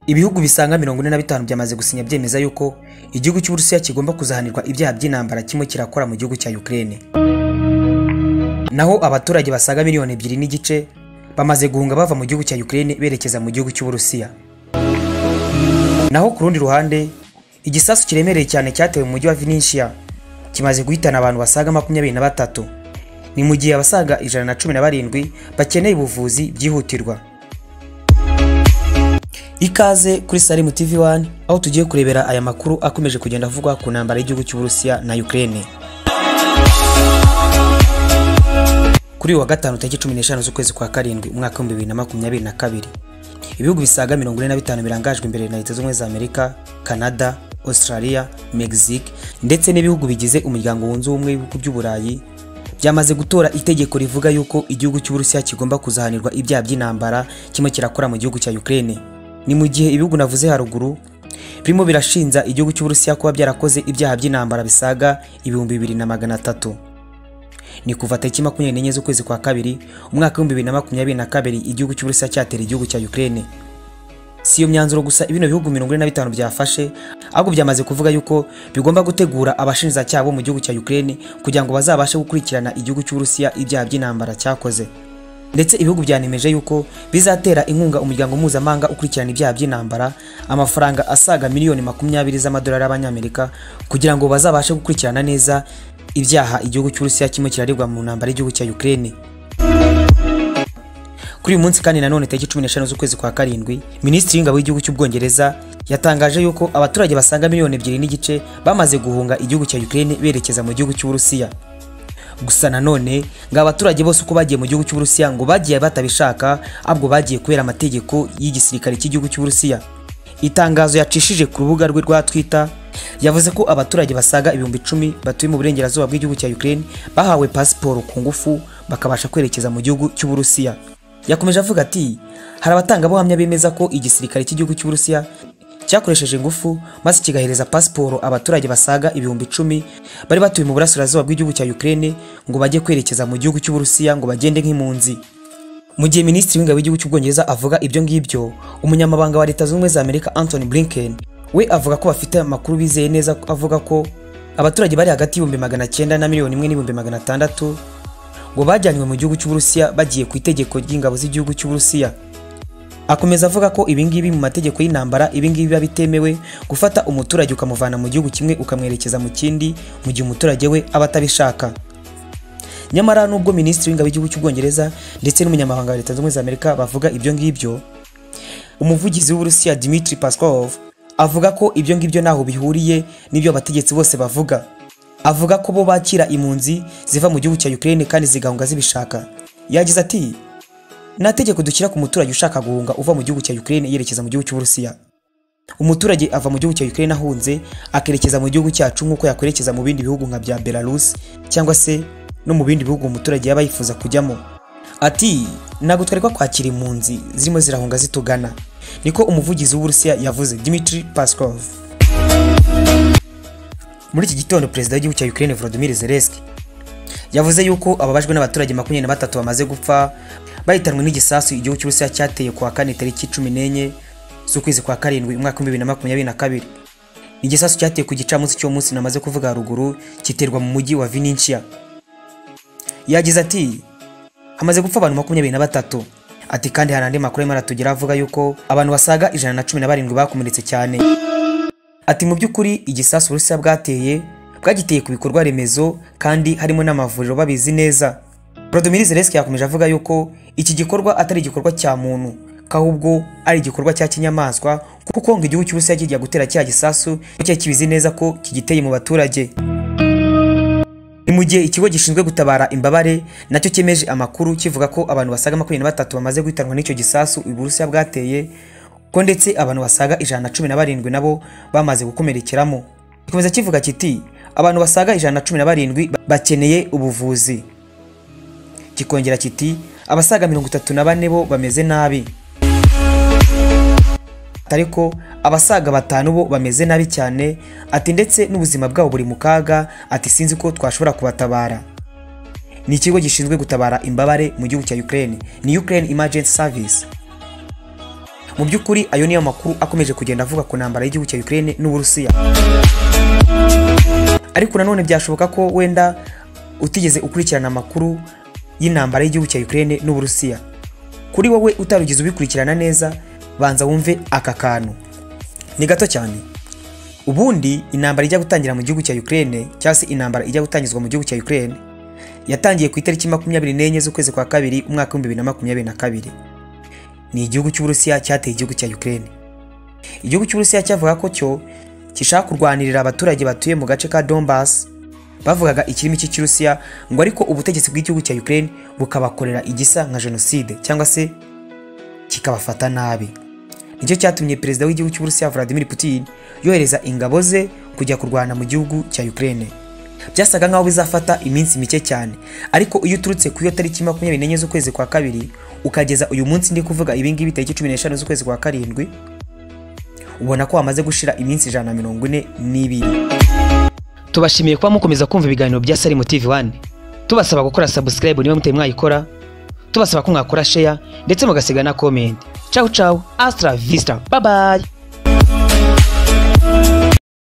Ibihugu bisaga mirongo ine na bitanu byamaze gusinya byemeza yuko igihugu cy'Uburusiya kigomba kuzahanirwa ibyaha by'intambara kimwe kirakora mu gihugu cya Ukraine. Naho abaturage basaga miliyoni ebyiri n'igice bamaze guhunga bava mu gihugu cya Ukraine berekeza mu gihugu cy'Uburusiya. Naho ku rundi ruhande, igisasu kiremereye cyane cyatewe mu mujyi wa Vinnytsia kimaze guhitana abantu basaga makumyabiri na batatu. Ni mu gihe abasaga ijana na cumi na barindwi bakeneye ubuvuzi byihutirwa. Ikaze kuri Salim TV 1 aho tugiye kurebera aya makuru akomeje kugenda avugwa ku ntambara y'igihugu cy'Uburusiya na Ukraine. Kuri uyu wa gatanu tariki 15 z'ukwezi kwa karindwi umwaka wa 2022 ibihugu bisaga 45 birangajwe imbere na Leta Zunze za Amerika, Canada, Australia, Mexique ndetse n'ibihugu bigize umuryango wunze ubumwe w'ibihugu by'uburayi byamaze gutora itegeko rivuga yuko igihugu cy'Uburusiya kigomba kuzahanirwa ibyaha by'intambara kimwe kirakora mu gihugu cya Ukraine. Ni mu gihe ibihugu navuze haruguru birimo birashinja igihugu cy'Uburusiya kuba byarakoze ibyaha by'intambara bisaga ibihumbi bibiri na magana atatu. Ni kuva tariki makumyabiri n'enye z'ukwezi kwa kabiri umwaka w'ibihumbi bibiri na makumyabiri na kabiri igihugu cy'Uburusiya cyatera igihugu cya Ukraine. Si iyo myanzuro gusa bino bihugu mirongo ine na bitanu byafashe ahubwo byamaze kuvuga yuko bigomba gutegura abashinjacyaha bo mu gihugu cya Ukraine kugira ngo bazabashe gukurikirana igihugu cy'Uburusiya ibyaha by'intambara cyakoze. Ndetse ibihugu byanemeje yuko bizatera inkunga umuryango mpuzamahanga ukurikirana ibyaha by'intambara amafaranga asaga miliyoni makumyabiri z'amadolari y'Abanyamerika kugira ngo bazabashe gukurikirana neza ibyaha igihugu cy'Uburusiya kimwe kiraribwa mu ntambara y'igihugu cya Ukraine. Kuri uyu munsi kandi nanone tariki 15 z'ukwezi kwa karindwi, Minisitiri w'Ingabo w'Igihugu cy'Ubwongereza yatangaje yuko abaturage basaga miliyoni ebyiri n'igice bamaze guhunga igihugu cya Ukraine berekeza mu gihugu cy'Uburusiya. Gusa nanone ngo abaturage bose uko bagiye mu gihugu cy'Uburusiya ngo bagiye batabishaka ahubwo bagiye kubera amategeko y'igisirikare cy'igihugu cy'Uburusiya. Itangazo yacishije ku rubuga rwe rwa Twitter yavuze ko abaturage basaga ibihumbi icumi batuye mu burengerazuba bw'igihugu cya Ukraine bahawe pasiporo ku ngufu bakabasha kwerekeza mu gihugu cy'Uburusiya. Yakomeje avuga ati hari abatangabuhamya bemeza ko igisirikare cy'igihugu cy'Uburusiya cyakoresheje ingufu maze kigahereza pasiporo abaturage basaga ibihumbi icumi bari batuye mu burasirazuba bw'igihugu cya Ukraine ngo bajye kwerekeza mu gihugu cy'Uburusiya ngo bagende nk'impunzi. Mu gihe Minisitiri w'Ingabo w'Igihugu cy'Ubwongereza avuga ibyo ngibyo, Umunyamabanga wa Leta Zunze Ubumwe za Amerika Anthony Blinken we avuga ko bafite amakuru bizeye neza avuga ko abaturage bari hagati y'ibihumbi magana cyenda na miliyoni imwe n'ibihumbi magana atandatu ngo bajyanywe mu gihugu cy'Uburusiya bagiye ku itegeko ry'ingabo z'igihugu cy'Uburusiya. Akomeza avuga ko ibingibi mu mategeko y'intambara ibingibi biba bitemewe gufata umuturage ukamuvana mu gihugu kimwe ukamwerekeza mu kindi mu gihe umuturage we aba atabishaka. Nyamara nubwo Minisitiri w'Ingabo w'Igihugu cy'Ubwongereza ndetse n'Umunyamabanga wa Leta Zunze Ubumwe za Amerika bavuga ibyo ngibyo, umuvugizi w'Uburusiya Dmitry Peskov avuga ko ibyo ngibyo ntaho bihuriye n'ibyo abategetsi bose bavuga avuga ko bo bakira impunzi ziva mu gihugu cya Ukraine kandi zigahunga zibishaka yagize ati nta tegeko dushyira ku muturage ushaka guhunga uva mu gihugu cya Ukraine yerekeza mu gihugu cy'Uburusiya umuturage ava mu gihugu cya Ukraine ahunze akerekeza mu gihugu cyacu nk'uko yakwerekeza mu bindi bihugu nka bya Belarus cyangwa se no mu bindi bihugu umuturage yaba yifuza kujyamo ati ntabwo twari kwakira impunzi zirimo zirahunga zitugana niko umuvugizi w'Uburusiya yavuze Dmitry Peskov muri iki gitondo perezida w'igihugu cya Ukraine Volodymyr Zelensky yavuze yuko ababajwe n'abaturage makumyabiri na batatu bamaze gupfa bahitanwe n'igisasu igihugu cy'Uburusiya cyateye kuwa kane tariki cumi n'enye z'ukwezi kwa karindwi umwaka w'ibihumbi bibiri na makumyabiri na kabiri igisasu cyateye ku gicamunsi cy'uwo munsi namaze kuvuga haruguru giterwa mu mujyi wa Vinnytsia yagize ati hamaze gupfa abantu makumyabiri na batatu ati kandi hari andi makuru arimo aratugera avuga yuko abantu basaga ijana na cumi na barindwi bakomeretse cyane ati mu by'ukuri igisasu Uburusiya bwateye bwagiteye ku bikorwa remezo kandi harimo n'amavuriro babizi neza Volodymyr Zelensky yakomeje avuga yuko iki gikorwa atari igikorwa cya muntu kahubwo ari igikorwa cya kinyamaswa kuko ngo igihugu cy'Uburusiya kigiye gutera cya gisasu cyari kibizi neza ko kigiteye mu baturage ni mu gihe ikigo gishinzwe gutabara imbabare nacyo cyemeje amakuru kivuga ko abantu basaga makumyabiri na batatu bamaze guhitanwa n'icyo gisasu Uburusiya bwateye ko ndetse abantu basaga ijana na cumi na barindwi nabo bamaze gukomerekeramo gikomeza kivuga kiti abantu basaga ijana na cumi na barindwi bakeneye ubuvuzi kikongera kiti abasaga mirongo itatu na bane bo bameze nabi ariko abasaga batanu bo bameze nabi cyane ati ndetse n'ubuzima bwabo buri mu kaga ati sinzi ko twashobora kubatabara ni ikigo gishinzwe gutabara imbabare mu gihugu cya Ukraine ni Ukraine Emergency Service mu by'ukuri ayo niyo makuru akomeje kugenda avuga ku ntambara y'igihugu cya Ukraine n'Uburusiya ariko nanone byashoboka ko wenda utigeze ukurikirana amakuru y'intambara y'igihugu cya Ukraine n'Uburusiya kuri wowe utarugeze ubikurikirana neza banza wumve aka kantu ni gato cyane ubundi intambara ijya gutangira mu gihugu cya Ukraine cyangwa se intambara ijya gutangizwa mu gihugu cya Ukraine yatangiye ku itariki makumyabiri n'enye z'ukwezi kwa kabiri umwaka w'ibihumbi bibiri na makumyabiri na kabiri ni igihugu cy'Uburusiya cyateye igihugu cya Ukraine igihugu cy'Uburusiya cyavuga ko cyo gishaka kurwanirira abaturage batuye mu gace ka Donbass bavugaga ikirimi cy'Ikirusiya ngo ariko ubutegetsi bw'igihugu cya Ukraine bukabakorera igisa nka jenoside cyangwa se kikabafata nabi nicyo cyatumye perezida w'igihugu cy'Uburusiya Vladimir Putin yohereza ingabo ze kujya kurwana mu gihugu cya Ukraine byasaga nkaho bizafata iminsi mike cyane ariko iyo uturutse ku iyo tariki makumyabiri n'enye z'ukwezi kwa kabiri ukageza uyu munsi ndi kuvuga ibingibi tariki cumi n'eshanu z'ukwezi kwa karindwi ubona ko hamaze gushira iminsi ijana na mirongo ine n'ibiri tubashimiye kuba mukomeza kumva ibiganiro bya Salimu TV 1 tubasaba gukora subscribe niba mutari mwayikora tubasaba ko mwakora share ndetse mugasiga na comment ciao ciao astra vista bye bye